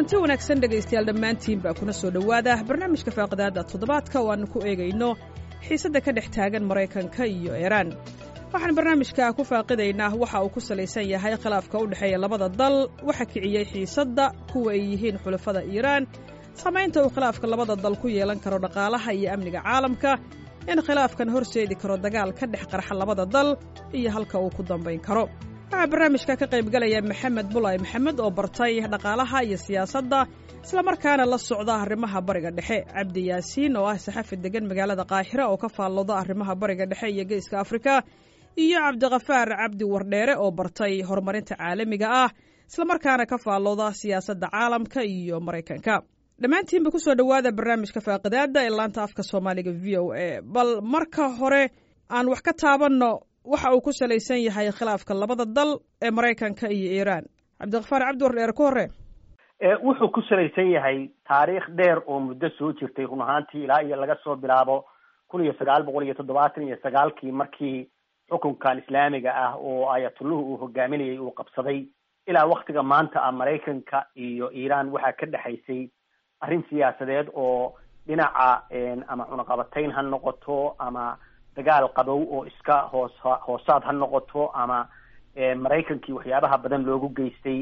kulanti wanaagsan dhegaystayaal dhammaantiin baa kuna soo dhowaada barnaamijka faaqidaada toddobaadka oo aannu ku eegayno xiisadda ka dhex taagan maraykanka iyo iiraan waxaan barnaamijka ku faaqidaynaa waxa uu ku salaysan yahay khilaafka u dhexeeya labada dal waxa kiciyey xiisadda kuwa ay yihiin xulafada iiraan saamaynta uu khilaafka labada dal ku yeelan karo dhaqaalaha iyo amniga caalamka in khilaafkan horseedi karo dagaal ka dhex qarxa labada dal iyo halka uu ku dambayn karo waxaa barnaamijka ka qaybgalaya maxamed bulay maxamed oo bartay dhaqaalaha iyo siyaasadda islamarkaana la socda arrimaha bariga dhexe cabdi yaasiin oo ah saxafi degan magaalada qaahira oo ka faallooda arrimaha bariga dhexe iyo geeska afrika iyo cabdikafaar cabdi wardheere oo bartay horumarinta caalamiga ah islamarkaana ka faallooda siyaasadda caalamka iyo maraykanka dhammaantiinba kusoo dhowaada barnaamijka faaqidaada ee laanta afka soomaaliga v o a bal marka hore aan wax ka taabanno waxa uu ku salaysan yahay khilaafka labada dal ee maraykanka iyo iiraan cabdikafaar cabdi wardheere ku hore wuxuu ku salaysan yahay taariikh dheer oo muddo soo jirtay run ahaantii ilaa iyo laga soo bilaabo kun iyo sagaal boqol iyo toddobaatan iyo sagaalkii markii xukunkan islaamiga ah oo ayatulluhu uu hogaaminayay uu qabsaday ilaa waktiga maanta ah maraykanka iyo iiraan waxaa ka dhexaysay arrin siyaasadeed oo dhinaca ama cunaqabatayn ha noqoto ama dagaal qabow oo iska hoos hoosaad ha noqoto ama maraykankii waxyaabaha badan loogu geystay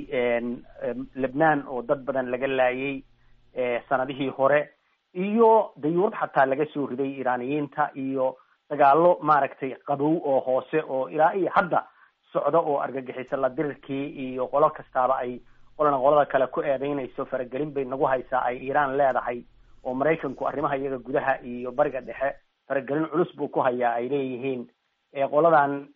lebnaan oo dad badan laga laayay sanadihii hore iyo dayuurad xataa laga soo riday iiraaniyiinta iyo dagaalo maaragtay qabow oo hoose oo ilaa iyo hadda socda oo argagixisa la dirirkii iyo qolo kastaaba ay qolana qolada kale ku eedeynayso faragelin bay nagu haysaa ay iiraan leedahay oo maraykanku arrimaha iyaga gudaha iyo bariga dhexe faragelin culus buu ku hayaa ay leeyihiin qoladan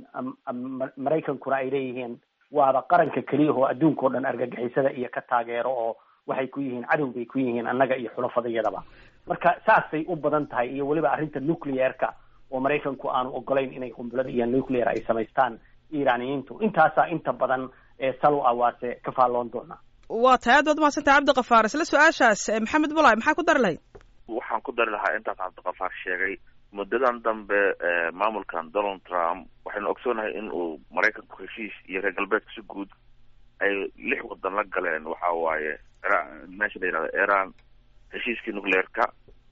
maraykankuna ay leeyihiin waaba qaranka keliya oo adduunka o dhan argagixisada iyo ka taageero oo waxay ku yihiin cadow bay ku yihiin annaga iyo xulafadayadaba marka saasay u badan tahay iyo weliba arrinta nuclearka oo maraykanku aanu ogolayn inay qumbilada iyo nuclear ay samaystaan iiraaniyiintu intaasaa inta badan salo ah waase ka faalloon doonaa waa tahay aad baad umahadsantay cabdikafaar isla su-aashaas maxamed bulay maxaa ku dari lahayd waxaan ku dari lahaa intaas cabdikafaar sheegay muddadan dambe maamulkan donald trump waxaynu ogsoonahay in uu maraykanku heshiis iyo reer galbeedka si guud ay lix wadan la galeen waxa waaye meesha la yihahdo iran heshiiskii nucleerka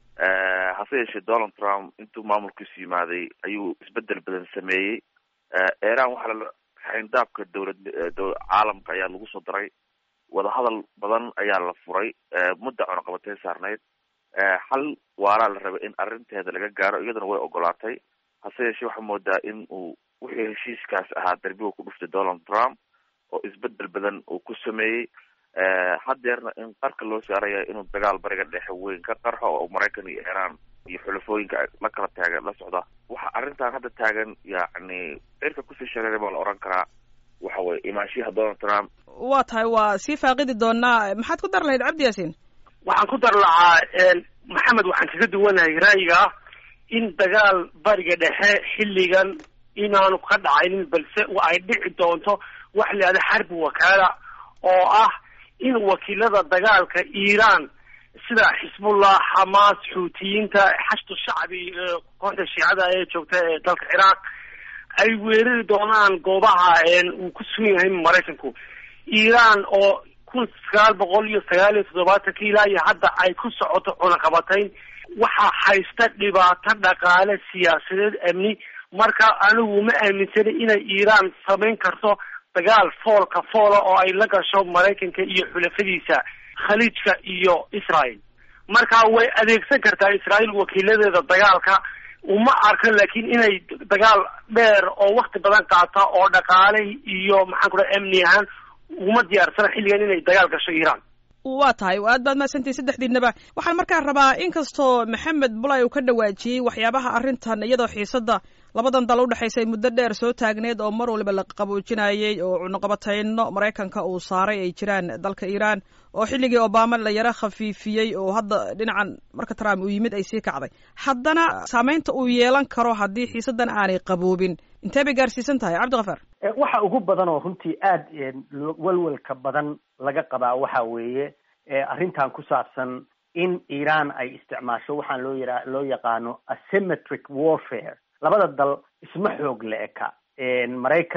hase yeeshee donald trump intuu maamulkiisu yimaaday ayuu isbedel badan sameeyey iran waxaa la xayndaabka dowlad caalamka ayaa lagu soo daray wadahadal badan ayaa la furay mudda cunaqabateyn saarneyd xal waaraa la rabay in arrinteeda laga gaaro iyaduna way ogolaatay hase yeeshee waxaa moodaa in uu wixii heshiiskaas ahaa darbiga ku dhuftay donald trump oo isbedel badan uu ku sameeyey haddeerna in qarka loo saaraya inuu dagaal bariga dhexe weyn ka qarxo oo maraykan iyo iiraan iyo xulafooyinka la kala taagan la socda waxa arrintan hadda taagan yacni cirka kusii shareeray baa la oran karaa waxa weye imaanshiyaha donald trump waa tahay waa sii faaqidi doonaa maxaad ku dar lahayd cabdi yaasiin waxaan ku dar lahaa maxamed waxaan kaga duwanahay ra'yiga ah in dagaal bariga dhexe xilligan inaanu ka dhacaynin balse ay dhici doonto wax la yihahda xarbi wakaala oo ah in wakiilada dagaalka iiraan sida xisbullah xamaas xuutiyiinta xashdu shacbi kooxda shiicada ee joogta ee dalka ciraaq ay weerari doonaan goobaha uu ku sugan yahay maraykanku iiraan oo kun sagaal boqol iyo sagaal iyo toddobaatanka ilaa iyo hadda ay ku socoto cunaqabatayn waxaa haysta dhibaato dhaqaale siyaasadeed amni marka anigu ma aaminsana inay iiraan samayn karto dagaal foolka foola oo ay la gasho maraykanka iyo xulafadiisa khaliijka iyo israel marka way adeegsan kartaa israel wakiiladeeda dagaalka uma arkan laakiin inay dagaal dheer oo wakti badan qaata oo dhaqaale iyo maxaan ku dhaha amni ahaan uma diyaarsana xilligan inay dagaal gasho iiraan waa tahay aad baad mahadsantihin saddexdiinaba waxaan markaa rabaa inkastoo maxamed bulay uu ka dhawaajiyey waxyaabaha arrintan iyadoo xiisadda labadan dal udhexaysay muddo dheer soo taagneed oo mar waliba la qaboojinayey oo cunuqabatayno maraykanka uu saaray ay jiraan dalka iiraan oo xilligii obama la yaro khafiifiyey oo hadda dhinacan marka trump uu yimid ay sii kacday haddana saameynta uu yeelan karo haddii xiisaddan aanay qaboobin intee bay gaarsiisan tahay cabdikafaar waxa ugu badan oo runtii aada walwalka badan laga qabaa waxa weeye arrintan ku saabsan in iiraan ay isticmaasho waxaan loo yara loo yaqaano asymmetric warfare labada dal isma xoog la eka maraykan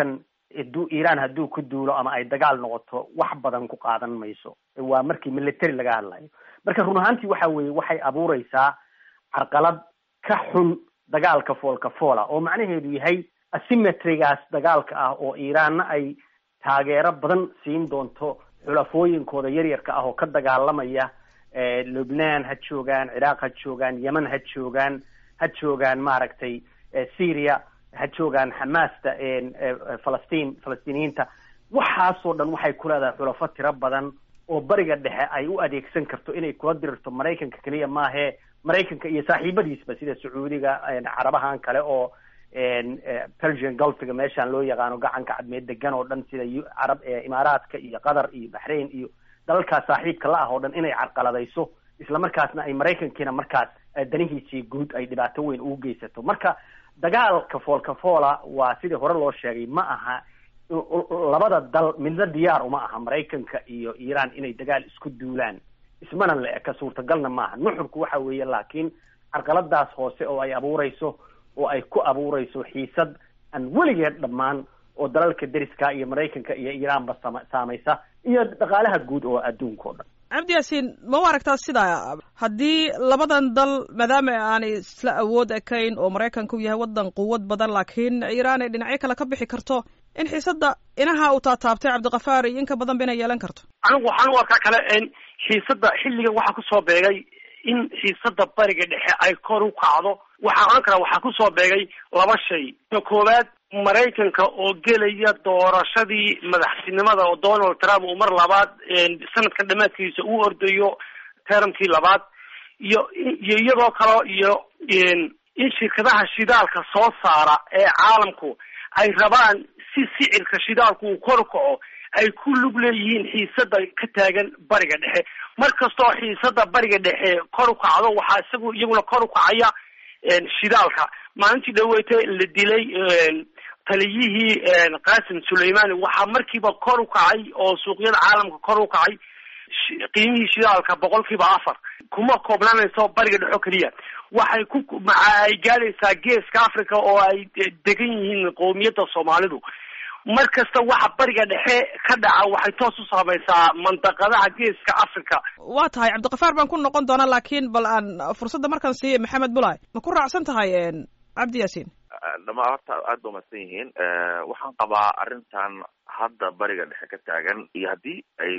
haduu iiraan hadduu ku duulo ama ay dagaal noqoto wax badan ku qaadan mayso waa markii military laga hadlayo marka run ahaantii waxa weeye waxay abuureysaa carqalad ka xun dagaalka foolka foola oo macnaheedu yahay asymmetrygaas dagaalka ah oo iiraanna ay taageero badan siin doonto xulafooyinkooda yaryarka ah oo ka dagaalamaya lubnaan ha joogaan ciraaq ha joogaan yemen ha joogaan ha joogaan maaragtay syria ha joogaan xamaasta falastiin falastiiniyiinta waxaasoo dhan waxay ku leedahay xulafo tiro badan oo bariga dhexe ay u adeegsan karto inay kula dirirto maraykanka keliya maahee maraykanka iyo saaxiibadiisba sida sacuudiga carabahan kale oo persian gulfiga meeshaan loo yaqaano gacanka cadmeed degan oo dhan sida carab imaaraadka iyo qatar iyo baxrain iyo dalalkaas saaxiibka la ah oo dhan inay carqaladayso islamarkaasna ay maraykankiina markaas danihiisii guud ay dhibaato weyn ugu geysato marka dagaalka foolka foola waa sidii hore loo sheegay ma aha labada dal midna diyaar uma aha maraykanka iyo iiraan inay dagaal isku duulaan ismana le ka suurtagalna maaha nuxurku waxa weeye laakiin carqaladaas hoose oo ay abuureyso oo ay ku abuureyso xiisad aan weligeed dhammaan oo dalalka deriska iyo maraykanka iyo iiraanba sama saamaysa iyo dhaqaalaha guud oo adduunka o dhan cabdi yaasiin ma u aragtaa sidaa haddii labadan dal maadaama aanay isla awood ekayn oo maraykanka u yahay waddan quwad badan laakiin iiraan ay dhinacyo kale ka bixi karto in xiisadda inaha uu taataabtay cabdikafaar iyo inka badan ba inay yeelan karto anigu waxaan u arkaa kale xiisadda xilligan waxaa kusoo beegay in xiisadda bariga dhexe ay kor u kacdo waxaa oran karaa waxaa kusoo beegay laba shay ka koowaad maraykanka oo gelaya doorashadii madaxtinimada oo donald trump uu mar labaad sanadkan dhamaadkiisa uu ordayo termkii labaad iyo iyo iyadoo kaleo iyo in shirkadaha shidaalka soo saara ee caalamku ay rabaan si sicirka shidaalku uu kor kaco ay ku lug leeyihiin xiisada ka taagan bariga dhexe mar kastoo xiisada bariga dhexe kor u kacdo waxaa isagu iyaguna kor u kacaya shidaalka maalintii dhaweyte la dilay taliyihii qasim suleimani waxaa markiiba kor u kacay oo suuqyada caalamka kor u kacay qiimihii shidaalka boqol kiiba afar kuma koobnaanayso bariga dhexo keliya waxay ku ay gaadhaysaa geeska africa oo ay degan yihiin qowmiyadda soomaalidu mar kasta waxa bariga dhexe ka dhaca waxay toos u saamaysaa mandaqadaha geeska africa waa tahay cabdikafaar baan ku noqon doonaa laakiin bal aan fursadda markaan siiye maxamed bulay ma ku raacsan tahay cabdi yaasiin dhama horta aada ba umadsan yihiin waxaan qabaa arrintan hadda bariga dhexe ka taagan iyo haddii ay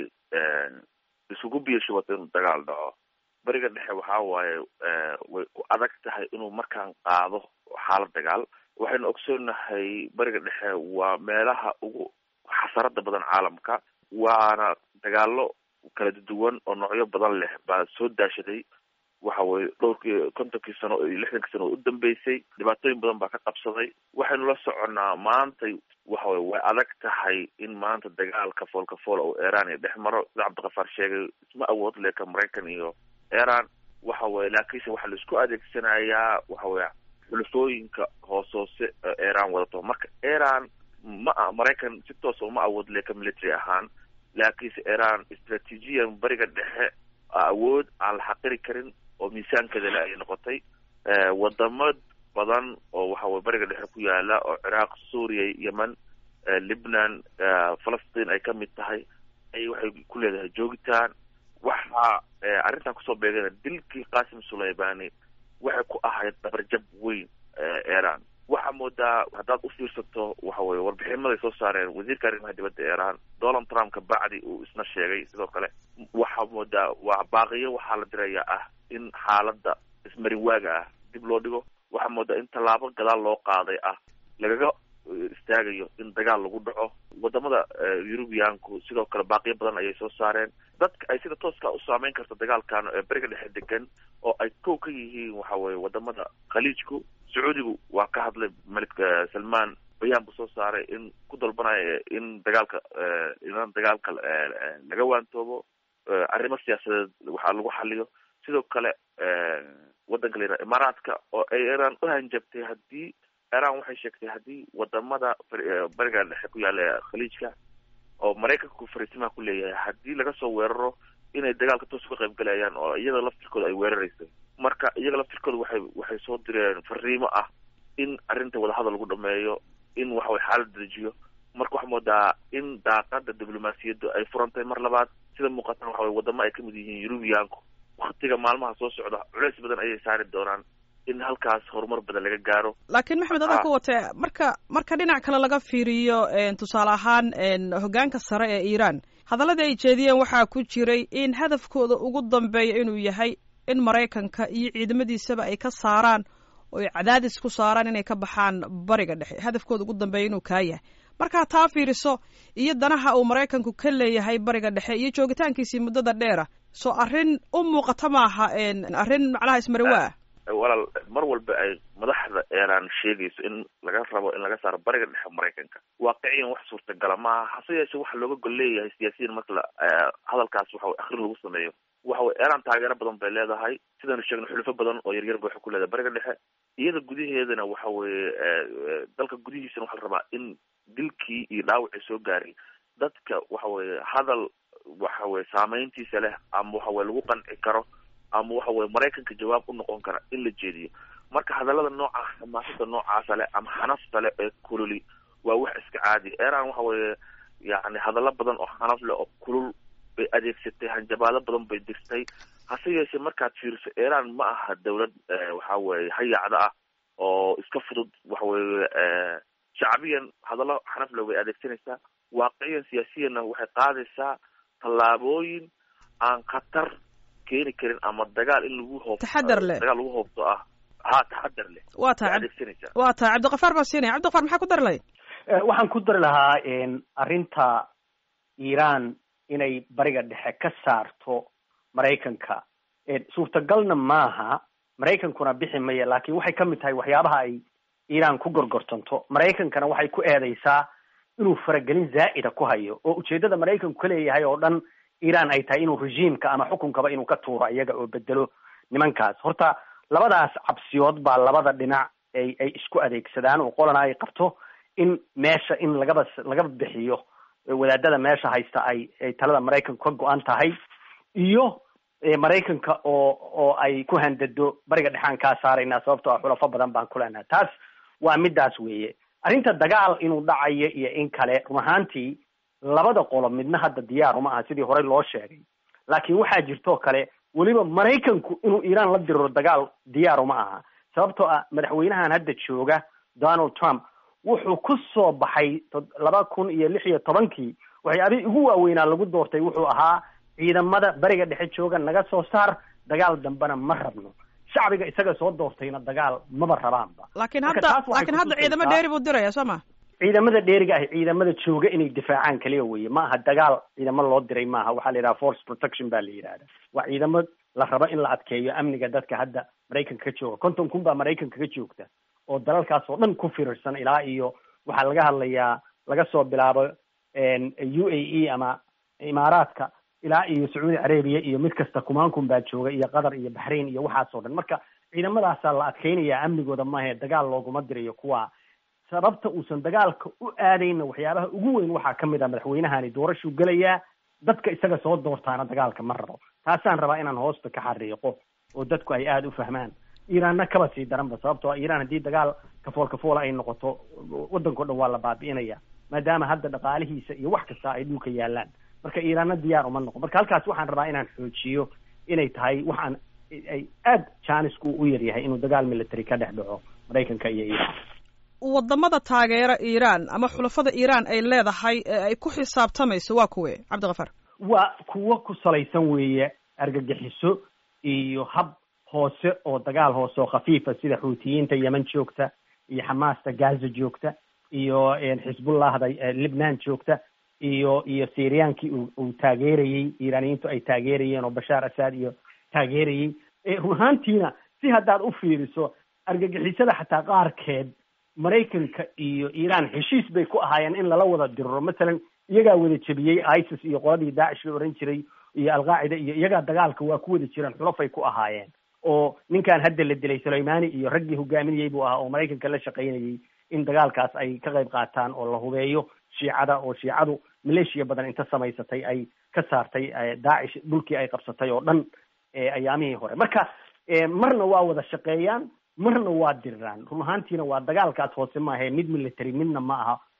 isugu biyashubato inuu dagaal dhaco bariga dhexe waxa waaye way ku adag tahay inuu markaan qaado xaalad dagaal waxaynu ogsoonahay bariga dhexe waa meelaha ugu xasarada badan caalamka waana dagaalo kala duwan oo noocyo badan leh baa soo daashaday waxa weye dhowrkii kontonkii sano iyo lixdankii sano oo u dambeysay dhibaatooyin badan baa ka qabsaday waxaynu la soconnaa maanta waxa weye way adag tahay in maanta dagaalka foolka foola oo iran iyo dhex maro sida cabdikafaar sheegay isma awood leka maraykan iyo iran waxa weye laakiinse waxaa la isku adeegsanayaa waxa weye xulufooyinka hoos hoose iran wadato marka iran ma maraykan si toosa uma awood leka military ahaan laakiinse iran istraatiijiyan bariga dhexe awood aan la xaqiri karin oo miisaankeeda le ay noqotay wadamo badan oo waxa weye bariga dhexe ku yaala oo ciraaq suuriya yemen libnan falastiin ay kamid tahay ay waxay ku leedahay joogitaan waxaa arrintan kusoo beegana dilkii qasim sulaymani waxay ku ahayd dabarjab weyn iran waxaa moodaa haddaad u fiirsato waxa weye warbixinimaday soo saareen wasiirka arrimaha dibadda iran donald trump ka bacdi uu isna sheegay sidoo kale waxaa moodaa waa baaqiyo waxaa la diraya ah in xaaladda ismarin waaga ah dib loo dhigo waxaa moodaa in tallaabo gadaal loo qaaday ah lagaga istaagayo in dagaal lagu dhaco wadamada eurubiyaanku sidoo kale baaqiyo badan ayay soo saareen dadka ay sida tooska u saameyn karto dagaalkan ee beriga dhexe degan oo ay kow ka yihiin waxa weye wadamada khaliijku sacuudigu waa ka hadlay malik salman bayaan buu soo saaray in ku dalbanaya in dagaalka in dagaalka laga waantoobo arrimo siyaasadeed waxaa lagu xaliyo sidoo kale wadanka la yihah imaaraadka oo ay iran u hanjabtay haddii iran waxay sheegtay haddii wadamada bariga dhexe ku yaala khaliijka oo maraykanku fariisimaha ku leeyahay haddii laga soo weeraro inay dagaalka toos uga qayb galayaan oo iyada laftirkooda ay weeraraysay marka iyaga laftirkooda waxay waxay soo direen fariimo ah in arrinta wadahadal lagu dhameeyo in waxaway xaalad dejiyo marka waxaa moodaa in daaqada diblomaasiyaddu ay furantay mar labaad sida muuqatana waxa weye wadamo ay kamid yihiin yurubiyaanku waktiga maalmaha soo socda culeys badan ayay saari doonaan in halkaas horumar badan laga gaaro laakiin maxmed adaa ku watee marka marka dhinac kale laga fiiriyo tusaale ahaan hoggaanka sare ee iiraan hadalladii ay jeediyeen waxaa ku jiray in hadafkooda ugu dambeeya inuu yahay in maraykanka iyo ciidamadiisaba ay ka saaraan oo ay cadaadis ku saaraan inay ka baxaan bariga dhexe hadafkooda ugu dambeeya inuu kaa yahay markaa taa fiiriso iyo danaha uu maraykanku ka leeyahay bariga dhexe iyo joogitaankiisii muddada dheera soo arrin u muuqata maaha arrin macnaha ismarawaa walaal mar walba ay madaxda iiraan sheegayso in laga rabo in laga saaro bariga dhexe maraykanka waaqiciyan wax suurtagala maaha hase yeeshee waxa looga gol leeyahay siyaasiyiin marka la hadalkaas waxa akrin lagu sameeyo waxa weye iiraan taageero badan bay leedahay sidaynu sheegno xulufo badan oo yaryar ba waxay ku leedahay bariga dhexe iyada gudaheedana waxa weye dalka gudihiisana waxaa la rabaa in dilkii iyo dhaawacii soo gaaray dadka waxa weye hadal waxa weye saameyntiisa leh ama waxa weye lagu qanci karo ama waxa weye maraykanka jawaab u noqon kara in la jeediyo marka hadallada noocaas xamaasada noocaasa leh ama xanafta leh ee kululi waa wax iska caadi iran waxa weye yani hadallo badan oo xanaf leh oo kulul bay adeegsatay hanjabaado badan bay dirtay hase yeeshee markaad fiiriso iran ma aha dawlad waxa weye hayaacda ah oo iska fudud waxa weye shacbiyan hadallo xanaf leh way adeegsanaysaa waaqiciyan siyaasiyanna waxay qaadaysaa tallaabooyin aan khatar keeni karin ama dagaal in lagu hoob taxadar leh dagaal lagu hoobto ah ha taxadar leh waa tahay adeegsanaysaa waa tahay cabdiqafaar baa siinaya cabdiqafaar maxaa ku dari lahayd waxaan ku dari lahaa arrinta iiraan inay bariga dhexe ka saarto maraykanka suurtagalna maaha maraykankuna bixi maya laakiin waxay ka mid tahay waxyaabaha ay iiraan ku gorgortanto maraykankana waxay ku eedeysaa inuu faragelin zaa'ida ku hayo oo ujeeddada maraykanku ka leeyahay oo dhan iiraan ay tahay inuu regiimka ama xukunkaba inuu ka tuuro iyaga oo bedelo nimankaas horta labadaas cabsiyood baa labada dhinac ay ay isku adeegsadaan oo qolana ay qabto in meesha in lagaba laga bixiyo wadaadada meesha haysta ay ay talada maraykanku ka go-an tahay iyo maraykanka oo oo ay ku handado bariga dhexaan kaa saaraynaa sababtoo ah xulafo badan baan ku leenaha taas waa midaas weeye arrinta dagaal inuu dhacayo iyo in kale run ahaantii labada qolo midna hadda diyaar uma aha sidii horey loo sheegay laakiin waxaa jirtoo kale weliba maraykanku inuu iiraan la diriro dagaal diyaar uma aha sababtoo ah madaxweynahan hadda jooga donald trump wuxuu ku soo baxay laba kun iyo lix iyo tobankii waxyaabihii ugu waaweynaa lagu doortay wuxuu ahaa ciidamada bariga dhexe jooga naga soo saar dagaal dambena ma rabno shacbiga isaga soo doortayna dagaal maba rabaanba laakiin hadda laakiin hadda ciidamo dheeri buu diraya soo ma ciidamada dheeriga ah ciidamada jooga inay difaacaan kaliya weye ma aha dagaal ciidamo loo diray maaha waxaa la yidhaha force protection baa la yidhahda waa ciidamo la rabo in la adkeeyo amniga dadka hadda maraykanka ka jooga konton kun baa maraykanka ka joogta oo dalalkaas oo dhan ku firirsan ilaa iyo waxaa laga hadlayaa laga soo bilaabo u a e ama imaaraadka ilaa iyo sacuudi carabiya iyo mid kasta kumaankun baa jooga iyo qatar iyo baxrain iyo waxaas oo dhan marka ciidamadaasaa la adkeynayaa amnigooda maahe dagaal looguma dirayo kuwa sababta uusan dagaalka u aadayna waxyaabaha ugu weyn waxaa ka mid ah madaxweynahani doorashuu gelayaa dadka isaga soo doortaana dagaalka ma rabo taasaan rabaa inaan hoosta ka xariiqo oo dadku ay aada u fahmaan iiraanna kaba sii daranba sababtoo ah iiraan haddii dagaal kafool kafoola ay noqoto waddanko dhan waa la baabi'inaya maadaama hadda dhaqaalihiisa iyo wax kasta ay dhulka yaalaan marka iiraanna diyaar uma noqon marka halkaas waxaan rabaa inaan xoojiyo inay tahay waxaan ay aada jaanisku u yaryahay inuu dagaal military ka dhex dhaco maraykanka iyo iiraan wadamada taageera iiraan ama xulafada iiraan ay leedahay ee ay ku xisaabtamayso waa kuwe cabdikafaar waa kuwo ku salaysan weeye argagixiso iyo hab hoose oo dagaal hoose oo khafiifa sida xuutiyiinta yemen joogta iyo xamaasta gaza joogta iyo xisbullahda libnaan joogta iyo iyo syriyankii uu taageerayey iiraaniyiintu ay taageerayeen oo bashaar asad iyo taageerayey run ahaantiina si haddaad u fiiriso argagixisada xataa qaarkeed maraykanka iyo iiraan heshiis bay ku ahaayeen in lala wada diriro masalan iyagaa wada jebiyey isis iyo qoladii daacish la ohan jiray iyo alqaacida iyo iyagaa dagaalka waa ku wada jireen xulafay ku ahaayeen oo ninkan hadda la dilay sulaymani iyo raggii hogaaminayey buu ahaa oo maraykanka la shaqaynayey in dagaalkaas ay ka qayb qaataan oo la hubeeyo shiicada oo shiicadu maleeshiya badan inta samaysatay ay ka saartay daacish dhulkii ay qabsatay oo dhan ayaamihii hore marka marna waa wada shaqeeyaan marna waa diriraan run ahaantiina waa dagaalkaas hoose maahae mid military midna ma aha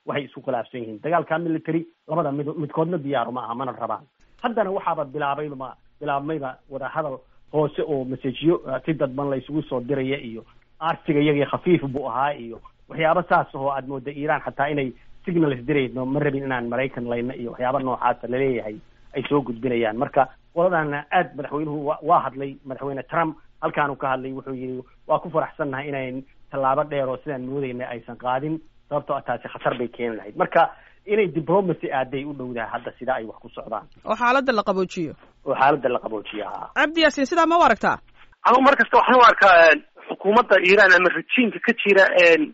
waxay isku khilaafsan yihiin dagaalka military labada mid midkoodna diyaaru ma aha mana rabaan haddana waxaaba bilaabayba bilaabmayba wadahadal hoose oo masajiyo si dadban la isugu soo diraya iyo arsiga iyagii khafiif buu ahaa iyo waxyaaba saas oo aad mooda iiraan xataa inay signals dirayno ma rabin inaan maraykan layna iyo waxyaaba noocaasa laleeyahay ay soo gudbinayaan marka qoladana aad madaxweynuhu wa waa hadlay madaxweyne trump halkaanu ka hadlay wuxuu yihi waa ku faraxsannahay inayn tallaabo dheer oo sidaan moodayna aysan qaadin sababtoo a taasi khatar bay keeni lahayd marka inay diplomacy aaday u dhowdahay hadda sida ay wax ku socdaan oo xaaladda la qaboojiyo oo xaaladda la qaboojiyo haa cabdi yaasiin sidaa ma u aragtaa anugu mar kasta waxaan u arkaa xukuumadda iiraan ama rejiimka ka jira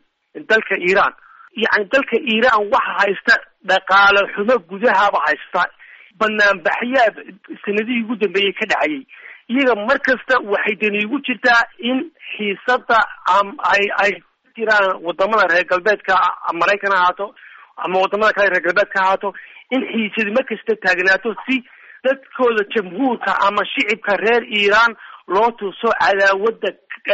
dalka iiraan yacni dalka iiraan waxa haysta dhaqaale xumo gudahaba haysta banaanbaxyaa sanadihii ugu dambeeyey ka dhacayay iyaga mar kasta waxay dani ugu jirtaa in xiisada ay ay jiraan wadamada reer galbeedka maraykan ha ahaato ama wadamada kale reer galbeedka ha ahaato in xiisadi mar kasta taagnaato si dadkooda jamhuurka ama shicibka reer iiraan loo tuso cadaawada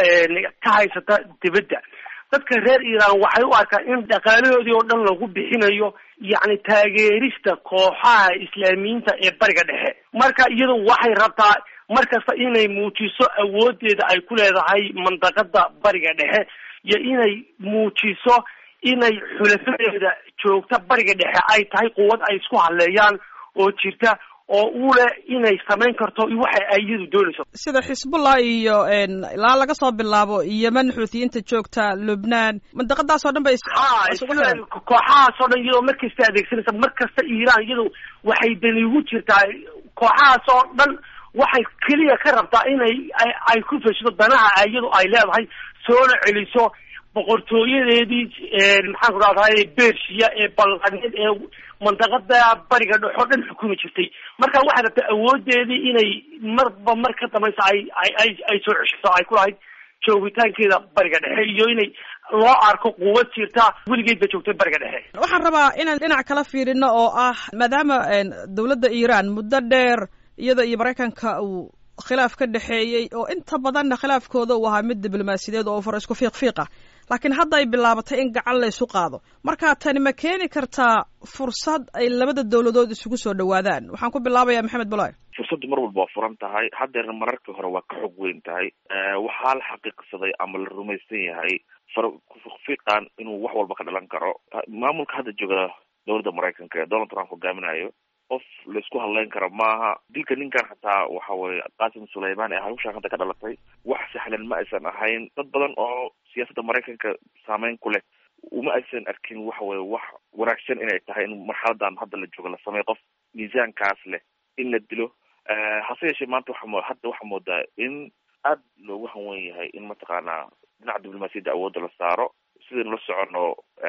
ka haysata dibadda dadka reer iiraan waxay u arkaan in dhaqaalahoodii oo dhan lagu bixinayo yacni taageerista kooxaha islaamiyiinta ee bariga dhexe marka iyadu waxay rabtaa mar kasta inay muujiso awoodeeda ay ku leedahay mandaqada bariga dhexe iyo inay muujiso inay xulafadeeda joogta bariga dhexe ay tahay quwad ay isku hadleeyaan oo jirta oo u leh inay samayn karto waxa ay iyadu doonayso sida xisbullah iyo ilaa laga soo bilaabo yemen xuutiyiinta joogta lubnaan mandaqadaas oo dhan bay ha kooxahaas oo dhan iyadoo mar kasta adeegsanaysa mar kasta iiraan iyadu waxay dani ugu jirtaa kooxahaas oo dhan waxay keliya ka rabtaa inay ay ku feshido danaha iyadu ay leedahay soona celiso boqortooyadeedii maxaan ku rahdaay bershiya ee balqaneed ee mandaqada bariga dhex oo dhan xukumi jirtay marka waxay rabtaa awoodeedii inay marba mar ka dambaysa ay ay ay soo ceshato ay ku lahayd joogitaankeeda bariga dhexe iyo inay loo arko quwad jirta weligeed ba joogtay bariga dhexe waxaan rabaa inaan dhinac kala fiirino oo ah maadaama dawladda iiraan muddo dheer iyada iyo maraykanka uu khilaaf ka dhexeeyey oo inta badanna khilaafkooda uu ahaa mid diblomaasiyadeed oo far isku fiiq fiiq ah laakiin hadda ay bilaabatay in gacan la ysu qaado marka tani ma keeni kartaa fursad ay labada dawladood isugu soo dhawaadaan waxaan ku bilaabayaa maxamed bulaay fursaddu mar walba waa furan tahay haddeerna mararkii hore waa ka xog weyn tahay waxaa la xaqiiqsaday ama la rumaysan yahay far fiiqan inuu wax walba ka dhalan karo maamulka hadda jooga dowladda maraykanka ee donald trump hogaaminayo qof laisku hadleyn karo maaha dilka ninkan xataa waxa weye qasim sulayman ee hawshaan hadda ka dhalatay wax sahlan ma aysan ahayn dad badan oo siyaasadda maraykanka saameyn ku leh uma aysan arkin waxa weye wax wanaagsan inay tahay in marxaladan hadda la joogo la sameeyo qof miisaankaas leh in la dilo hase yeeshee maanta waa hadda waxaa moodaa in aad loogu hanwen yahay in mataqaanaa dhinaca diblomaasiyadda awoodda la saaro sidaynu la socono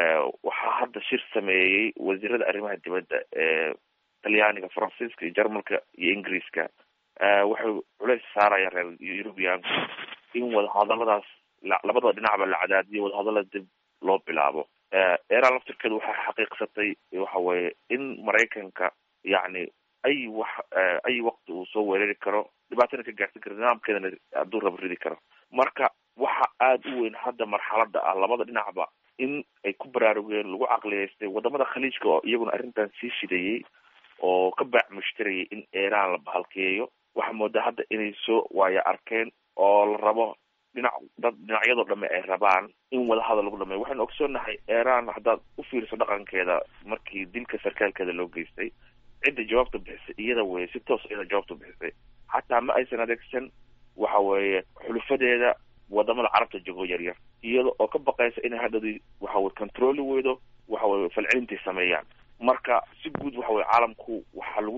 waxaa hadda shir sameeyey wasiirada arrimaha dibadda ee talyaaniga faransiiska iyo jarmalka iyo ingiriiska waxay culeys saarayaan reer eurubianku in wadahadaladaas labadaba dhinacba la cadaadiyo wadahadalada dib loo bilaabo eran laftirkeedu waxay xaqiiqsatay waxa weye in maraykanka yacni ay wax ay waqti uu soo weerari karo dhibaatana ka gaarsan karo nidaamkeedana hadduu raba ridi karo marka waxa aada u weyn hadda marxalada ah labada dhinacba in ay ku baraarugeen lagu caqliyeystay wadamada khaliijka oo iyaguna arrintan sii shidayey oo ka baac mushtarayay in iiraan la bahalkeeyo waxaa moodaa hadda inay soo waaya arkeen oo la rabo dhinac dad dhinacyadoo dhame ay rabaan in wadahadal lagu dhameeyo waxaynu ogsoonahay iiraan haddaad u fiiriso dhaqankeeda markii dilka sarkaalkeeda loo geystay cidda jawaabta bixisay iyada weye si toos iyada jawaabta bixisay xataa ma aysan adeegsan waxa weeye xulufadeeda wadamada carabta jogo yar yar iyada oo ka baqaysa inay hadhadii waxa weye controli weydo waxa weye falcelintay sameeyaan marka si guud waxa weye caalamku waxaa lagu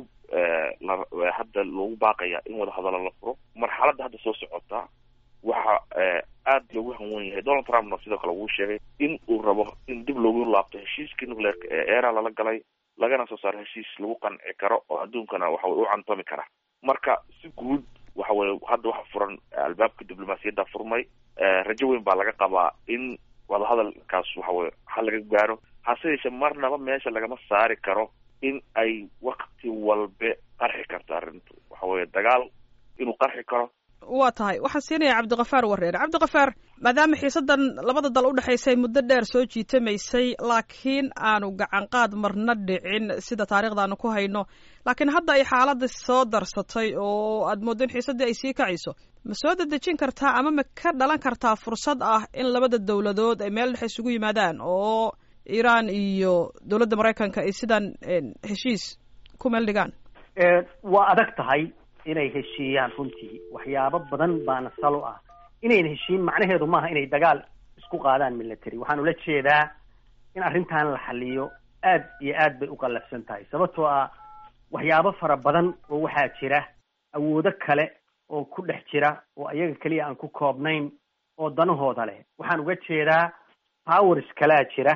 hadda loogu baaqaya in wadahadalo la furo marxaladda hadda soo socota waxa aad loogu hanwen yahay donald trumpna sidoo kale wuu sheegay in uu rabo in dib loogu laabto heshiiskii nucleerka ee era lala galay lagana soo saaro heshiis lagu qanci karo oo adduunkana waxa weye u cantami kara marka si guud waxa weye hadda waxa furan albaabka diblomaasiyadda furmay rajo weyn baa laga qabaa in wadahadalkaas waxa weye hal laga gaaro hase yeeshee marnaba meesha lagama saari karo in ay wakti walbe qarxi karto arrintu waxa weye dagaal inuu qarxi karo waa tahay waxaan siinaya cabdikafaar wareere cabdikafaar maadaama xiisadan labada dal udhexaysay muddo dheer soo jiitamaysay laakiin aanu gacan qaad marna dhicin sida taarikhdaanu ku hayno laakiin hadda ay xaaladda soo darsatay oo aad mooddo in xiisaddii ay sii kacayso ma soo dedejin kartaa ama ma ka dhalan kartaa fursad ah in labada dowladood ay meel dhexe isugu yimaadaan oo iiraan iyo dowladda maraykanka ay sidan heshiis ku meel dhigaan waa adag tahay inay heshiiyaan runtii waxyaabo badan baana salo ah inayna heshiin macnaheedu maaha inay dagaal isku qaadaan military waxaan ula jeedaa in arrintan la xaliyo aad iyo aad bay u qallafsan tahay sababtoo ah waxyaabo fara badan oo waxaa jira awoodo kale oo ku dhex jira oo iyaga keliya aan ku koobnayn oo danahooda leh waxaan uga jeedaa powers kalaa jira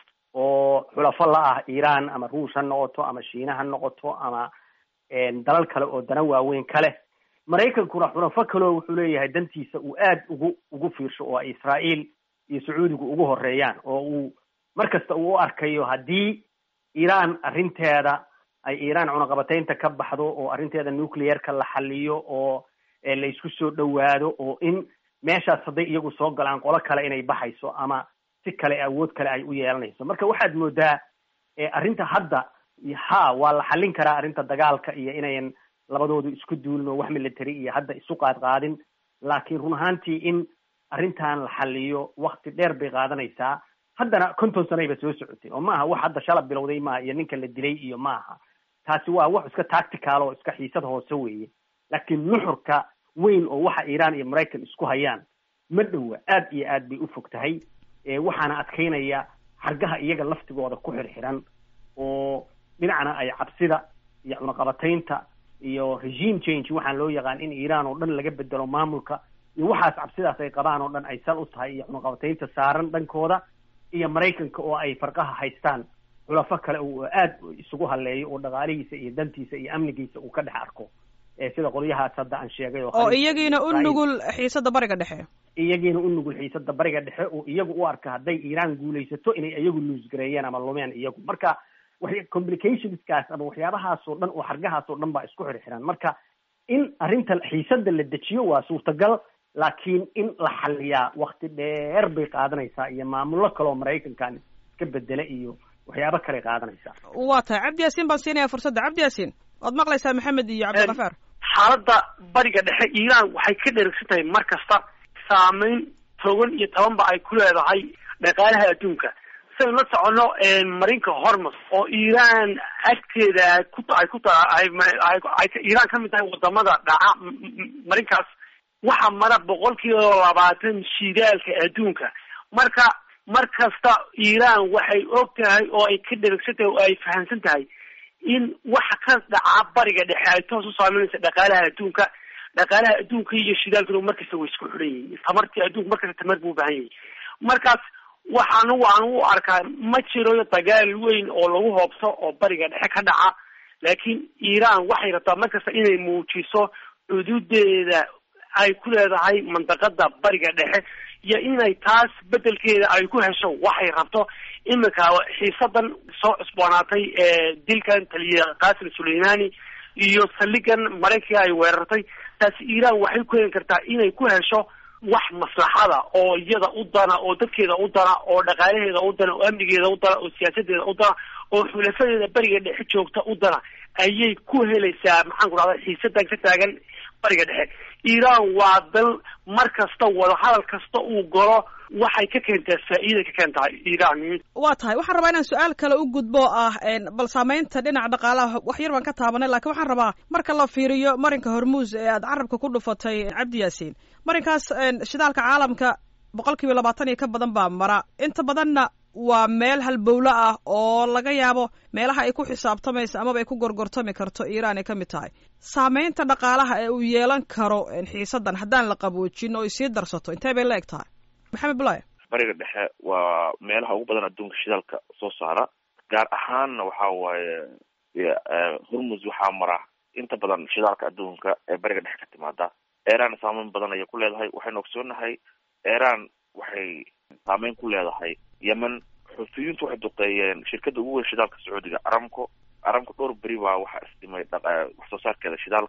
oo xulafo la ah iiraan ama ruush ha noqoto ama shiina ha noqoto ama dalal kale oo dana waaweyn kale maraykankuna xulafo kaleo wuxuu leeyahay dantiisa uu aad ugu ugu fiirsho oo ay israa'iil iyo sacuudigu ugu horeeyaan oo uu mar kasta uu u arkayo haddii iiraan arrinteeda ay iiraan cunaqabataynta ka baxdo oo arrinteeda nuclearka la xaliyo oo la isku soo dhowaado oo in meeshaas hadday iyagu soo galaan qolo kale inay baxayso ama si kale awood kale ay u yeelanayso marka waxaad moodaa arrinta hadda ha waa la xallin karaa arrinta dagaalka iyo inayan labadoodu isku duulin oo wax military iyo hadda isu qaad qaadin laakiin run ahaantii in arrintan la xaliyo wakti dheer bay qaadanaysaa haddana konton sanayba soo socotay oo maaha wax hadda shala bilowday maaha iyo ninka la dilay iyo maaha taasi waa wax iska tactical oo iska xiisad hoose weeye laakiin nuxurka weyn oo waxa iiraan iyo maraykan isku hayaan ma dhowa aad iyo aad bay u fog tahay waxaana adkaynaya xargaha iyaga laftigooda ku xirxiran oo dhinacna ay cabsida iyo cunaqabataynta iyo regime change waxaan loo yaqaan in iiraan oo dhan laga bedelo maamulka iyo waxaas cabsidaas ay qabaan oo dhan ay sal u tahay iyo cunaqabataynta saaran dhankooda iyo maraykanka oo ay farqaha haystaan xulafo kale oo aad isugu haleeyo oo dhaqaalihiisa iyo dantiisa iyo amnigiisa uu ka dhex arko sida qolyahaas hadda aan sheegay oo iyagiina u nugul xiisada bariga dhexe iyagiina u nugul xiisada bariga dhexe oo iyagu u arka hadday iiraan guulaysato inay iyagu luusgareeyeen ama lumeen iyagu marka complicationskaas ama waxyaabahaas oo dhan oo xargahaas oo dhan baa isku xirxiran marka in arrinta xiisada la dejiyo waa suurtagal laakiin in la xaliyaa wakti dheer bay qaadanaysaa iyo maamullo kaleoo maraykankan iska bedela iyo waxyaabo kale qaadanaysaa waa tahay cabdi yaasiin baan siinaya fursadda cabdi yaasiin waad maqlaysaa maxamed iyo cabdikafaar xaaladda bariga dhexe iiraan waxay ka dherigsan tahay mar kasta saameyn togan iyo tabanba ay ku leedahay dhaqaalaha adduunka saynu la socono marinka hormus oo iiraan agteeda ku ay ku taay iiraan ka mid tahay wadamada dhaca marinkaas waxaa mara boqol kiiba labaatan shidaalka adduunka marka mar kasta iiraan waxay og tahay oo ay ka dherigsan tahay oo ay fahamsan tahay in waxa ka dhaca bariga dhexe ay toos u saameynaysa dhaqaalaha adduunka dhaqaalaha adduunka iyo shidaalkuna markasta way isku xidhan yihiin tamartii adduunka markasta tamar buu ubahan yahay markaas waxaan waan u arkaa ma jiro dagaal weyn oo lagu hoobso oo bariga dhexe ka dhaca laakiin iiraan waxay rabtaa markasta inay muujiso xuduudeeda ay ku leedahay mandaqada bariga dhexe iyo inay taas bedelkeeda ay ku hesho waxay rabto iminka xiisadan soo cusboonaatay dilkan taliya qasim suleimani iyo saldhigan maraykanka ay weerartay taasi iiraan waxay ku heli kartaa inay ku hesho wax maslaxada oo iyada u dana oo dadkeeda u dana oo dhaqaalaheeda u dana oo amnigeeda u dana oo siyaasadeeda u dana oo xulafadeeda beriga dhexe joogta u dana ayay ku helaysaa maxaan ku dhahda xiisadan ka taagan bariga dhexe iiraan waa dal mar kasta wadahadal kasta uu galo waxay ka keentaa faa'iiday ka keentaa iiraan waa tahay waxaan rabaa inaan su-aal kale u gudbo ah bal saameynta dhinaca dhaqaalaha wax yar baan ka taabanay lakiin waxaan rabaa marka la fiiriyo marinka hormuus ee aad carabka ku dhufatay cabdi yaasiin marinkaas shidaalka caalamka boqol kiiba labaatan iyo ka badan baa mara inta badanna waa meel halbowlo ah oo laga yaabo meelaha ay ku xisaabtamayso amaba ay ku gorgortami karto iiraan ay ka mid tahay saameynta dhaqaalaha ee uu yeelan karo xiisadan haddaan la qaboojin oo ay sii darsato intee bay la eg tahay maxamed bulaya bariga dhexe waa meelaha ugu badan adduunka shidaalka soo saara gaar ahaanna waxa waaye hormus waxaa mara inta badan shidaalka adduunka ee bariga dhexe ka timaada iran saameyn badan ayay ku leedahay waxaynu ogsoonahay iran waxay saameyn ku leedahay yemen xuutiyiintu waxay duqeeyeen shirkada ugu weyn shidaalka sacuudiga aramco aramco dhowr beri baa waxaa isdhimay wax soo saarkeeda shidaalka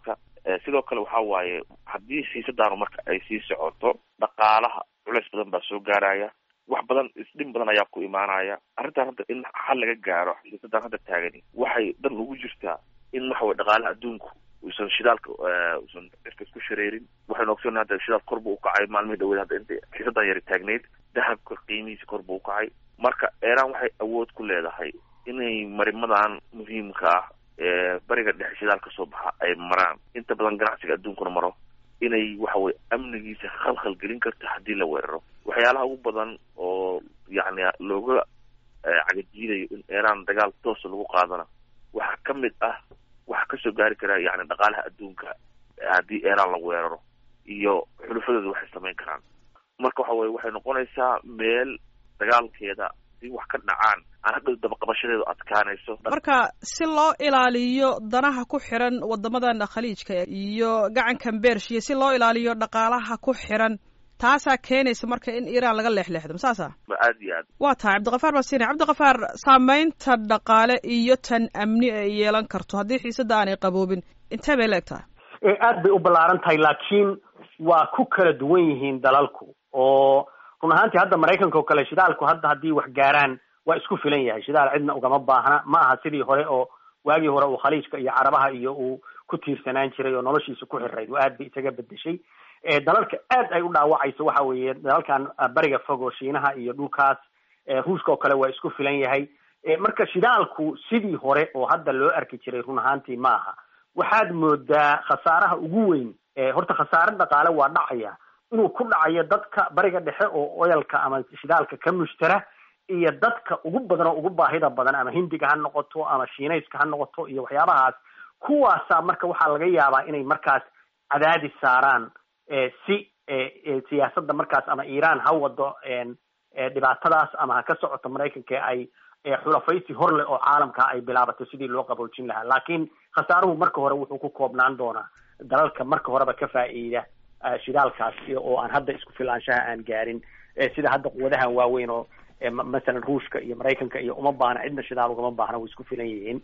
sidoo kale waxa waaye haddii xiisadaanu marka ay sii socoto dhaqaalaha culeys badan baa soo gaaraya wax badan isdhin badan ayaa ku imaanaya arrintan hadda in xal laga gaaro xiisadan hadda taagani waxay dan ugu jirtaa in waxa weye dhaqaalaha adduunku uusan shidaalka uusan cirka isku shareerin waxaynu ogsoona hadda shidaal kor buu ukacay maalmihii dhaweed hadda inta xiisadan yari taagneyd dahabka qiimihiisa kor buu ukacay marka iiraan waxay awood ku leedahay inay marimadan muhiimka ah ee bariga dhexe shidaal ka soo baxa ay maraan inta badan ganacsiga adduunkuna maro inay waxa weye amnigiisa khalkhal gelin karto haddii la weeraro waxyaalaha ugu badan oo yacni looga cagajiidayo in iiraan dagaal toosa lagu qaadana waxaa ka mid ah waxaa kasoo gaari kara yani dhaqaalaha adduunka haddii iiraan la weeraro iyo xulufadooda waxay samayn karaan marka waxa weye waxay noqonaysaa meel dagaalkeeda si wax ka dhacaan aan hadhow dabaqabashadeedu adkaanayso marka si loo ilaaliyo danaha ku xiran wadamadan khaliijka iyo gacankan bershiya si loo ilaaliyo dhaqaalaha ku xiran taasaa keenaysa marka in iiraan laga leexleexdo masaasa aad iyo aad waa tahay cabdiqafaar basine cabdiqafaar saameynta dhaqaale iyo tan amni ay yeelan karto haddii xiisada aanay qaboobin intee bay leeg tahay aad bay u ballaaran tahay laakiin waa ku kala duwan yihiin dalalku oo run ahaantii hadda maraykanka oo kale shidaalku hadda haddii wax gaaraan waa isku filan yahay shidaal cidna ugama baahna ma aha sidii hore oo waagii hore uu khaliijka iyo carabaha iyo uu ku tiirsanaan jiray oo noloshiisa ku xirayd oo aad bay isaga bedeshay dalalka aad ay u dhaawacayso waxa weeye dalalkan bariga fog oo shiinaha iyo dhulkaas ruushka oo kale waa isku filan yahay marka shidaalku sidii hore oo hadda loo arki jiray run ahaantii ma aha waxaad moodaa khasaaraha ugu weyn horta khasaare dhaqaale waa dhacaya inuu ku dhacayo dadka bariga dhexe oo oyalka ama shidaalka ka mushtara iyo dadka ugu badan oo ugu baahida badan ama hindiga ha noqoto ama shiinayska ha noqoto iyo waxyaabahaas kuwaasaa marka waxaa laga yaabaa inay markaas cadaadis saaraan si siyaasadda markaas ama iiraan ha wado dhibaatadaas ama ha ka socoto maraykanka ay xulafaysi hor leh oo caalamka ay bilaabato sidii loo qaboojin lahaa laakiin khasaaruhu marka hore wuxuu ku koobnaan doonaa dalalka marka horeba ka faa'iida shidaalkaas oo aan hadda isku filaanshaha aan gaarin sida hadda quwadahan waaweyn oo masalan ruushka iyo maraykanka iyo uma baahna cidna shidaal ugama baahna way isku filan yihiin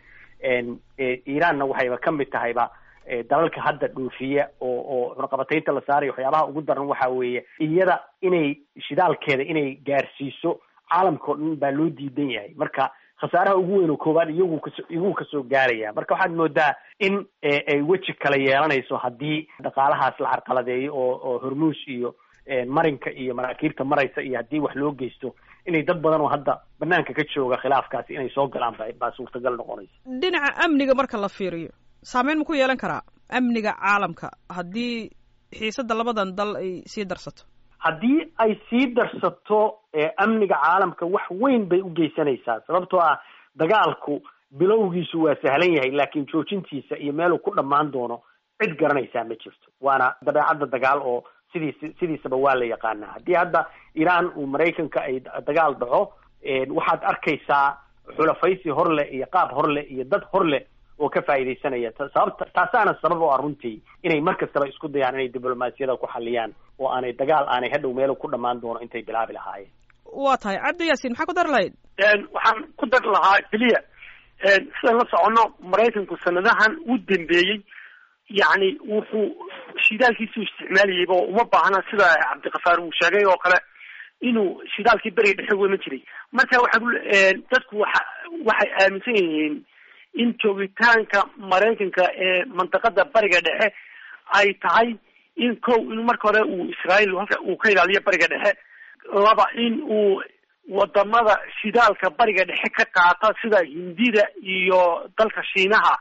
iiraanna waxayba kamid tahayba dalalka hadda dhoofiya oo oo cunaqabataynta la saarayo waxyaabaha ugu daran waxa weeye iyada inay shidaalkeeda inay gaarsiiso caalamka o dhan baa loo diidan yahay marka khasaaraha ugu weyn oo koowaad iyagu kaso iyagu kasoo gaaraya marka waxaad moodaa in ay weji kala yeelanayso haddii dhaqaalahaas la carqaladeeyo oo oo hormuus iyo marinka iyo maraakiibta maraysa iyo haddii wax loo geysto inay dad badan oo hadda banaanka ka jooga khilaafkaasi inay soo galaan ba baa suurtagal noqonaysa dhinaca amniga marka la fiiriyo saameyn ma ku yeelan karaa amniga caalamka haddii xiisadda labadan dal ay sii darsato haddii ay sii darsato amniga caalamka wax weyn bay u geysanaysaa sababtoo ah dagaalku bilowgiisu waa sahlan yahay laakiin joojintiisa iyo meeluu ku dhammaan doono cid garanaysaa ma jirto waana dabeecadda dagaal oo sidiis sidiisaba waa la yaqaanaa haddii hadda iiraan uu maraykanka ay dagaal dhaco waxaad arkaysaa xulafaysi hor leh iyo qaab hor leh iyo dad hor leh oo ka faa'iidaysanaya sababta taasaana sabab oo ah runtii inay mar kastaba isku dayaan inay diblomaasiyada ku xaliyaan oo aanay dagaal aanay hadhow meel ku dhammaan doono intay bilaabi lahaayeen waa tahay cabdi yaasiin maxaa ku dari lahayd waxaan ku dari lahaa keliya sidaan la socono maraykanku sanadahan u dambeeyey yacni wuxuu shidaalkiisuu isticmaalayayba oo uma baahna sida cabdikafaar uu sheegay oo kale inuu shidaalkii beriga dhexe wema jiray marka waxa dadku waxa waxay aaminsan yihiin in joogitaanka maraykanka ee mantaqada bariga dhexe ay tahay in kow in marka hore uu israael halka uu ka ilaaliyo bariga dhexe laba in uu wadamada shidaalka bariga dhexe ka qaata sida hindida iyo dalka shiinaha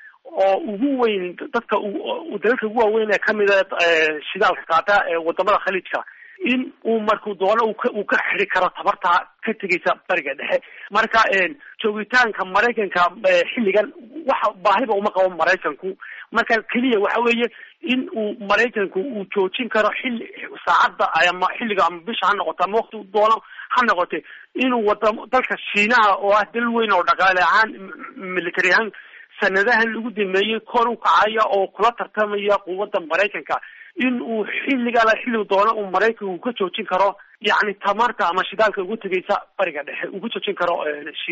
oo ugu weyn dadka dalalka ugu waaweyn ee kamida shidaalka qaata ee wadamada khaliijka in uu markuu doono uu ka xiri karo tabarta ka tegaysa bariga dhexe marka joogitaanka maraykanka xilligan waxa baahiba uma qabo maraykanku marka keliya waxa weeye in uu maraykanku uu joojin karo xilli saacadda ama xilliga ama bisha ha noqoto ama wakti doono ha noqote inuu wadamo dalka shiinaha oo ah dal weyn oo dhaqaale ahaan military ahaan sanadahan lagu dameeyey kor u kacaya oo kula tartamaya quwadda maraykanka in uu xilligala xilligu doono uu maraykanku ka joojin karo yacni tamarta ama shidaalka ugu tegaysa bariga dhexe ugu joojin karo shiinaha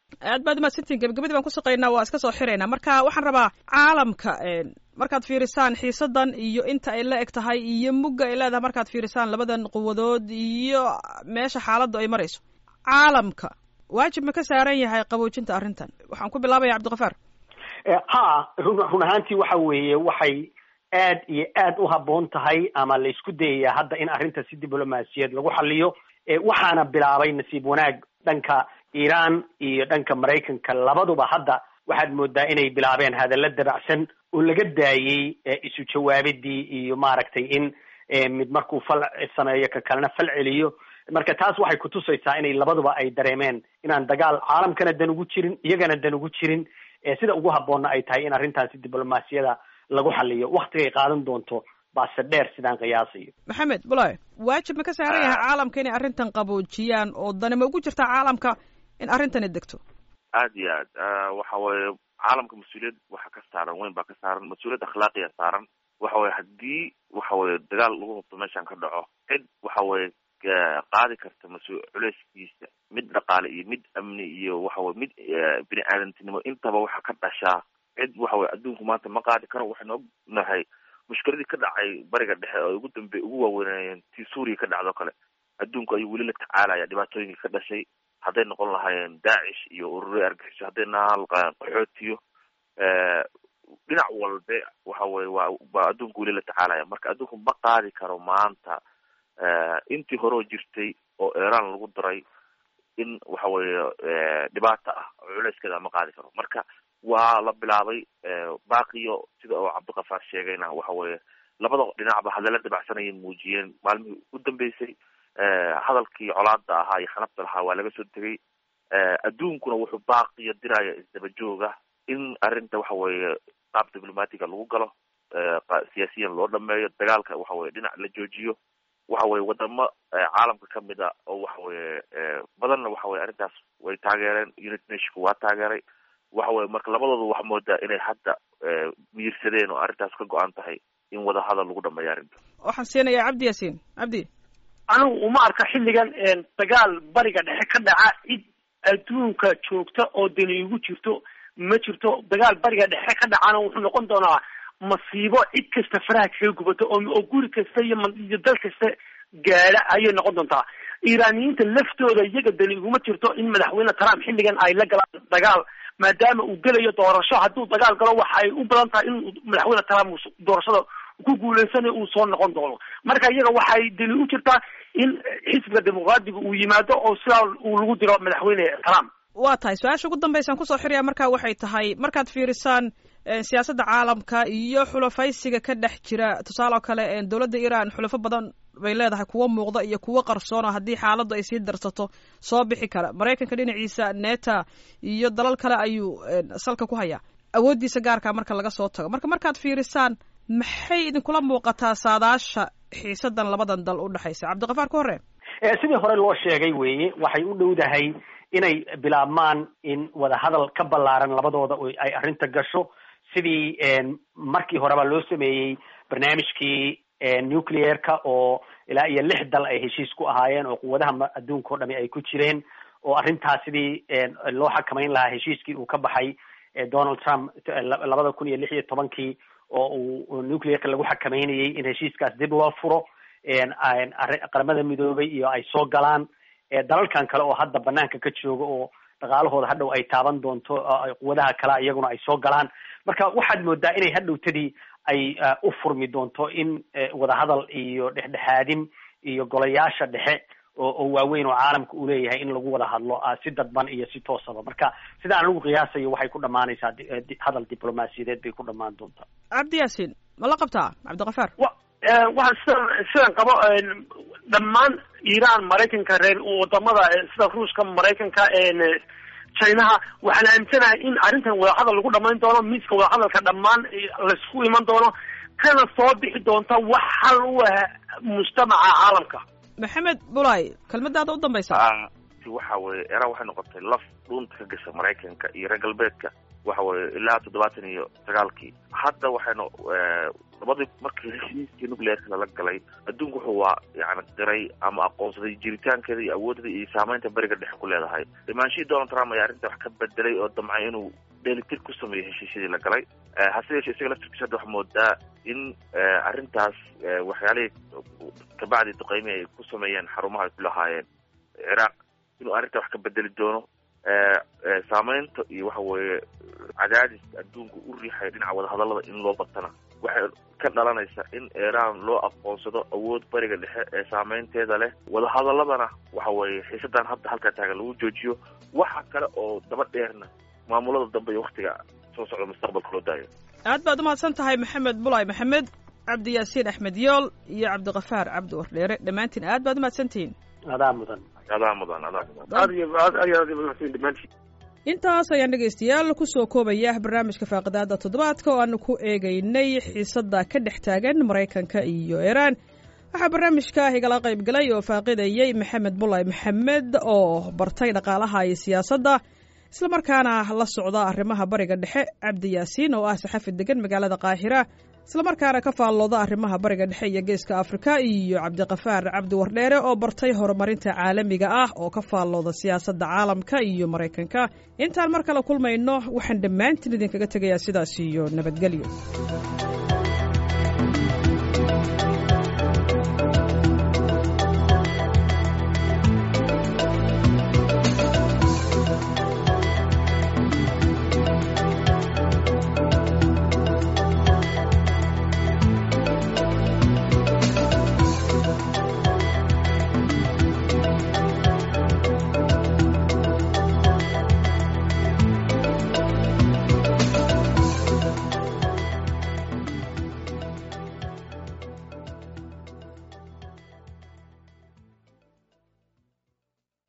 aad baad umahadsantiin gebagabadii baan ku shaqaynaa waa iska soo xiraynaa marka waxaan rabaa caalamka markaad fiirisaan xiisadan iyo inta ay la eg tahay iyo mugga ay leedahay markaad fiirisaan labadan quwadood iyo meesha xaaladdu ay marayso caalamka waajib ma ka saaran yahay qaboojinta arrintan waxaan ku bilaabaya cabdikafaar ha run run ahaantii waxa weeye waxay aad iyo aad u habboon tahay ama la isku dayaya hadda in arrinta si diblomaasiyad lagu xaliyo waxaana bilaabay nasiib wanaag dhanka iran iyo dhanka maraykanka labaduba hadda waxaad moodaa inay bilaabeen hadalla dabacsan oo laga daayey isu jawaabidii iyo maaragtay in mid markuu fal sameeyo ka kalena fal celiyo marka taas waxay kutusaysaa inay labaduba ay dareemeen inaan dagaal caalamkana dan ugu jirin iyagana dan ugu jirin sida ugu habboonna ay tahay in arrintaasi diblomaasiyada lagu xaliyo waktigay qaadan doonto baase dheer sidaan qiyaasayo maxamed bulaye waajib ma ka saaran yahay caalamka inay arrintan qaboojiyaan oo dani ma ugu jirtaa caalamka in arrintani degto aad iyo aad waxa weeye caalamka mas-uuliyad waxa ka saaran weyn baa ka saaran mas-uuliyad akhlaaqiya saaran waxa weye haddii waxa weye dagaal lagu hubto meeshan ka dhaco cid waxa weye qaadi karta mas- culeyskiisa mid dhaqaale iyo mid amni iyo waxa weye mid bini aadantinimo intaba waxa ka dhashaa cid waxa weye adduunku maanta ma qaadi karo waxaynu ognahay mushkiladii ka dhacay bariga dhexe oo ugu dambe ugu waaweynayeen tii suuriya ka dhacdo kale adduunku ayuu weli la tacaalaya dhibaatooyinkii ka dhashay hadday noqon lahaayeen daacish iyo ururi argaxiso hadday nahaan qaxootiyo dhinac walbe waxa weye waa waa adduunku weli la tacaalaya marka adduunku ma qaadi karo maanta intii hore oo jirtay oo iran lagu daray in waxa weeye dhibaata ah oo culeyskeeda ma qaadi karo marka waa la bilaabay baaqiyo sida oo cabdikafaar sheegayna waxa weeye labada dhinacba hadalla dabacsanayay muujiyeen maalmihii u dambeysay hadalkii colaada ahaa iyo xanabta lahaa waa laga soo tegay adduunkuna wuxuu baaqiyo diraya isdaba jooga in arrinta waxa weeye qaab diplomatiga lagu galo siyaasiyan loo dhameeyo dagaalka waxa weye dhinac la joojiyo waxa weye wadamo caalamka kamid a oo waxa weye badanna waxa weye arrintaas way taageereen unit nationka waa taageeray waxa weye marka labadooda waxa moodaa inay hadda miyirsadeen oo arrintaas ka go-an tahay in wada hadal lagu dhameeyo arrinta waxaan siinayaa cabdi yaasiin cabdi anigu uma arka xilligan dagaal bariga dhexe ka dhaca cid adduunka joogta oo dani igu jirto ma jirto dagaal bariga dhexe ka dhacana wuxuu noqon doonaa masiibo cid kasta faraha kaga gubato oo oo guri kasta iyo iyo dal kasta gaadha ayay noqon doontaa iiraaniyiinta laftooda iyaga dani iguma jirto in madaxweyne trump xilligan ay la galaan dagaal maadaama uu gelayo doorasho hadduu dagaal galo waxa ay u badan tahay in madaxweyne trump doorashada ku guuleysanayo uu soo noqon doono marka iyaga waxay dani u jirtaa in xisbiga dimuqraadiga uu yimaado oo sidaa uu lagu diro madaxweyne trump waa tahay su-aasha ugu dambeysaan kusoo xiraya marka waxay tahay markaad fiirisaan siyaasadda caalamka iyo xulafaysiga ka dhex jira tusaale oo kale dowladda iran xulafo badan bay leedahay kuwo muuqda iyo kuwo qarsoona haddii xaaladdu ay sii darsato soo bixi kara maraykanka dhinaciisa neta iyo dalal kale ayuu salka ku hayaa awooddiisa gaarkaa marka laga soo tago marka markaad fiirisaan maxay idinkula muuqataa saadaasha xiisadan labadan dal u dhexaysa cabdikafaar ka hore sidii hore loo sheegay weeye waxay u dhowdahay inay bilaabmaan in wadahadal ka ballaaran labadooda ay arrinta gasho sidii markii horeba loo sameeyey barnaamijkii nuclearka oo ilaa iyo lix dal ay heshiis ku ahaayeen oo quwadaha adduunka o dhami ay ku jireen oo arrintaas sidii loo xakamayn lahaa heshiiskii uu ka baxay donald trump labada kun iyo lix iyo tobankii oo uu nuclearka lagu xakameynayay in heshiiskaas dib loo furo qaramada midoobay iyo ay soo galaan dalalkan kale oo hadda banaanka ka jooga oo dhaqaalahooda hadhow ay taaban doonto quwadaha kale iyaguna ay soo galaan marka waxaad moodaa inay hadhowtadii ay u furmi doonto in wadahadal iyo dhexdhexaadin iyo golayaasha dhexe oo oo waaweyn oo caalamka uu leeyahay in lagu wada hadlo si dadban iyo si toosaba marka sida aan lagu qiyaasayo waxay ku dhamaanaysaa hadal diblomaasiyadeed bay ku dhamaan doontaa cabdi yaasiin ma la qabtaa cabdikafaar waxaan sidan sidan qabo dhammaan iran maraykanka reer wadamada sida ruushka maraykanka chinaha waxaan aaminsanahay in arrintan wadahadal lagu dhamayn doono miiska wadahadalka dhammaan laisku iman doono kana soo bixi doonta wax hal u ah mujtamaca caalamka maxamed bulay kelmadaada u dambaysa waxa weye iran waxay noqotay laf dhuunta ka gasha maraykanka iyo reer galbeedka waxa weye ilaa toddobaatan iyo sagaalkii hadda waxaynu labadii markii heshiiskii nuclearka lala galay adduunku wuxuu waa yani qiray ama aqoonsaday jiritaankeeda iyo awoodda iyo saameynta beriga dhexe ku leedahay imaanshihii donald trump ayaa arrinta wax ka bedelay oo damcay inuu dheelitir ku sameeyo heshiisyadii la galay hase yeeshee isaga laftirkiisa hadda waxaa moodaa in arrintaas waxyaalihii kabacdi duqeymihi ay ku sameeyeen xarumaha ay ku lahaayeen ciraaq inuu arrinta wax ka bedeli doono saameynta iyo waxa weeye cadaadis adduunka u riixaya dhinaca wadahadallada in loo batana waxay ka dhalanaysa in iiraan loo aqoonsado awood bariga dhexe ee saameynteeda leh wadahadaladana waxa weeye xiisadan hadda halkaa taagan lagu joojiyo waxa kale oo daba dheerna maamulada dambe iyo waktiga soo socda mustaqbalka loo daayo aad baad umahadsan tahay maxamed bulay maxamed cabdi yaasiin axmed yool iyo cabdikafaar cabdi wardheere dhammaantiin aad baad umahadsantihiin adaa mudan adaa mudan adaa mudan aad iyo aad aad aad mahadsan dhammaantiin intaas ayaan dhegaystayaal kusoo koobaya barnaamijka faaqidaada toddobaadka oo aanu ku eegaynay xiisadda ka dhex taagan maraykanka iyo iiraan waxaa barnaamijka igala qayb galay oo faaqidayay maxamed bulay maxamed oo bartay dhaqaalaha iyo siyaasadda islamarkaana la socda arrimaha bariga dhexe cabdi yaasiin oo ah saxafi degan magaalada qaahira islamarkaana ka faallooda arrimaha bariga dhexe iyo geeska afrika iyo cabdikafaar cabdi wardheere oo bartay horumarinta caalamiga ah oo ka faallooda siyaasadda caalamka iyo maraykanka intaan mar kale kulmayno waxaan dhammaantiin idinkaga tegayaa sidaas iyo nabadgelyo